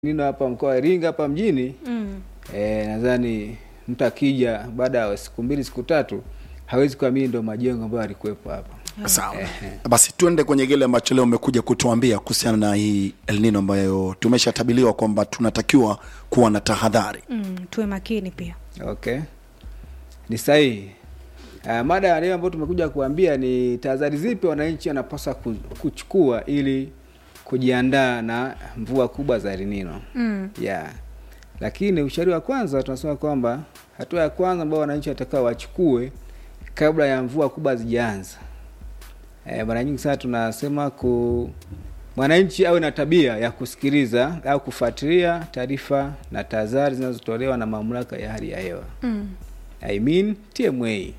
nino hapa mkoa wa Iringa hapa mjini Mm. eh, nadhani mtu akija baada ya siku mbili siku tatu hawezi kuamini ndo majengo ambayo alikuwepo hapa. Sawa, basi tuende kwenye kile ambacho leo umekuja kutuambia kuhusiana na hii El Nino ambayo tumeshatabiliwa kwamba tunatakiwa kuwa na tahadhari. Mm. Tuwe makini pia. Okay, ni sahihi. Uh, mada ya leo ambayo tumekuja kuambia ni tahadhari zipi wananchi wanapaswa ku- kuchukua ili kujiandaa na mvua kubwa za El Nino. Mm. yeah. Lakini ushauri wa kwanza tunasema kwamba hatua ya kwanza ambayo wananchi watakao wachukue kabla ya mvua kubwa zijaanza. E, mara nyingi sana tunasema ku mwananchi awe na tabia ya kusikiliza au kufuatilia taarifa na tahadhari zinazotolewa na mamlaka ya hali ya hewa Mm. I mean TMA.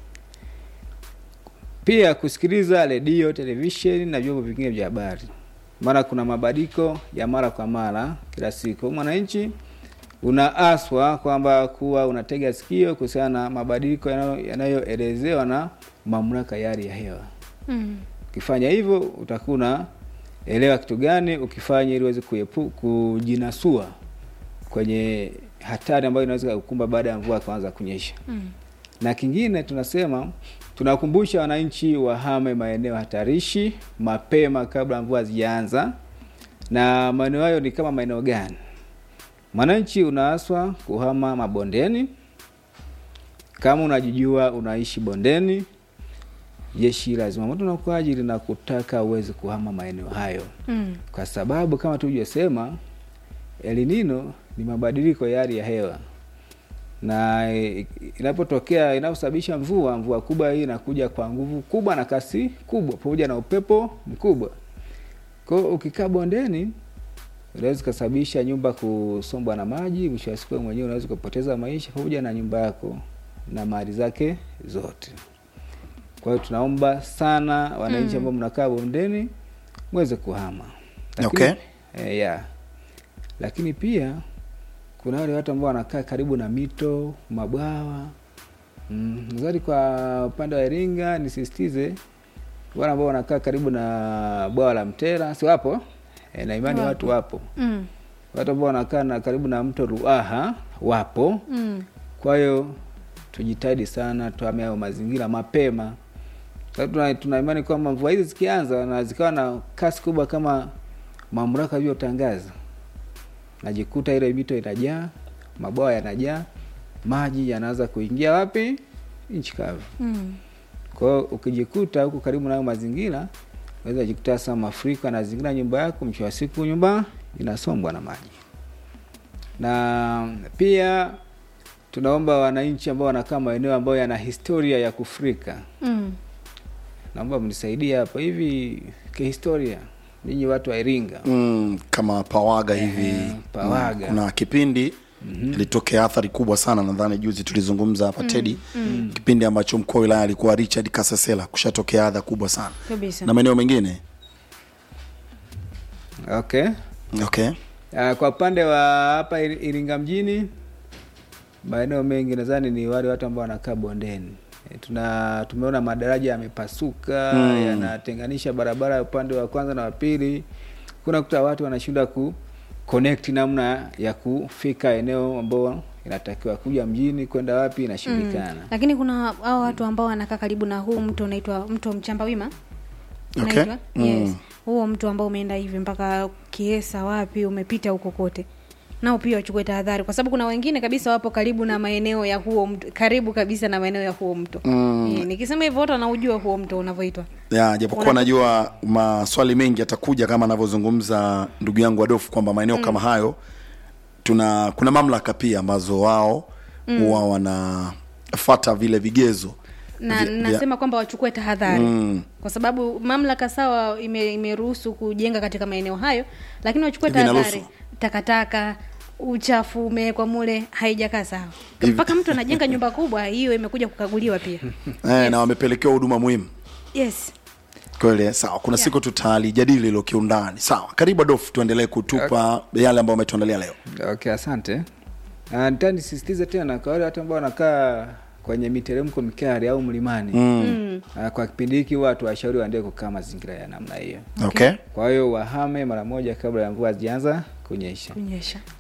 Pia kusikiliza redio, televisheni na vyombo vingine vya habari, maana kuna mabadiliko ya mara kwa mara kila siku. Mwananchi unaaswa kwamba kuwa unatega sikio kuhusiana na mabadiliko yanayo- yanayoelezewa na mamlaka ya hali ya hewa. Mm. Ukifanya hivyo utakuwa unaelewa kitu gani ukifanya ili uweze kuepu, kujinasua kwenye hatari ambayo inaweza kukumba baada ya mvua kuanza kunyesha. Mm. Na kingine tunasema tunakumbusha wananchi wahame maeneo hatarishi mapema kabla mvua zijaanza. Na maeneo hayo ni kama maeneo gani? Mwananchi unaaswa kuhama mabondeni. Kama unajijua unaishi bondeni, jeshi la zimamoto na uokoaji linakutaka uweze kuhama maeneo hayo, Mm. kwa sababu kama tulivyosema, El Nino ni mabadiliko ya hali ya hewa na eh, inapotokea inaposababisha mvua, mvua kubwa hii inakuja kwa nguvu kubwa na kasi kubwa pamoja na upepo mkubwa. Kwa hiyo ukikaa bondeni unaweza ukasababisha nyumba kusombwa na maji, mwisho wa siku wewe mwenyewe unaweza ukapoteza maisha pamoja na nyumba yako na mali zake zote. Kwa hiyo tunaomba sana wananchi Mm. ambao mnakaa bondeni mweze kuhama. Okay. eh, yeah. Lakini pia kuna wale watu ambao wanakaa karibu na mito, mabwawa. Mm, nadhani kwa upande wa Iringa nisisitize wale ambao wanakaa karibu na bwawa la Mtera, si wapo? E, na imani Wapo. watu wapo. Mm. Watu ambao wanakaa na karibu na mto Ruaha wapo. Mm. Kwa hiyo tujitahidi sana tuhame hayo mazingira mapema. Sababu tuna, tuna imani kwamba mvua hizi zikianza na zikawa na kasi kubwa kama mamlaka ilivyotangaza, najikuta ile mito inajaa, mabwawa yanajaa, maji yanaanza kuingia wapi? Nchi kavu. Mm. Kwa hiyo ukijikuta huko karibu na hayo mazingira, unaweza jikuta sasa mafuriko yanazingira nyumba yako, mwisho wa siku nyumba inasombwa na maji. Na pia tunaomba wananchi ambao wanakaa maeneo ambayo yana historia ya kufurika, Mm. naomba mnisaidie hapa hivi kihistoria, ninyi watu wa Iringa. Mm, kama Pawaga Eh, hivi Pawaga. Mm, kuna kipindi ilitokea athari kubwa sana, nadhani juzi tulizungumza hapa Teddy, kipindi ambacho mkuu wa wilaya alikuwa Richard Kasesela, kushatokea adha kubwa sana Kabisa. na maeneo mengine. Okay. Okay. Uh, kwa upande wa hapa Iri- Iringa mjini, maeneo mengi nadhani ni wale watu ambao wanakaa bondeni. E, tuna tumeona madaraja yamepasuka Mm. yanatenganisha barabara ya upande wa kwanza na wa pili. Kuna kuta watu wanashindwa ku connect namna ya kufika eneo ambao inatakiwa kuja mjini kwenda wapi inashindikana. Lakini kuna hao watu ambao wanakaa karibu na huu mto unaitwa mto Mchamba Wima. Okay. Unaitwa? Mm. Yes. Huo mto ambao umeenda hivi mpaka Kiesa wapi umepita huko kote. Nao pia wachukue tahadhari kwa sababu kuna wengine kabisa wapo karibu na maeneo ya huo mto, karibu kabisa na maeneo ya huo mto. Mm. Eh, nikisema hivyo watu wanaujua huo mto unavyoitwa. ya japokuwa Una- najua maswali mengi yatakuja kama anavyozungumza ndugu yangu Adolfu kwamba maeneo kama hayo tuna kuna mamlaka pia ambazo wao huwa wanafata vile vigezo na vya- vya- nasema kwamba wachukue tahadhari Mm. kwa sababu mamlaka sawa ime- imeruhusu kujenga katika maeneo hayo, lakini wachukue Vinaruhusu. tahadhari. Takataka, uchafu umewekwa mule, haijakaa sawa. Hivi- Mpaka mtu anajenga nyumba kubwa, hiyo imekuja kukaguliwa pia. eh, na wamepelekewa huduma muhimu Yes. kweli sawa kuna siku tutalijadili hilo kiundani sawa karibu Adolfu tuendelee kutupa yale ambayo umetuandalia leo Okay, asante. Uh, nitaka nisisitize tena kwa wale watu ambao wanakaa kwenye miteremko mikali au mlimani mm. Ah, kwa kipindi hiki watu washauri waendelee kukaa mazingira ya namna hiyo okay kwa hiyo wahame mara moja kabla ya mvua hazijaanza kunyesha kunyesha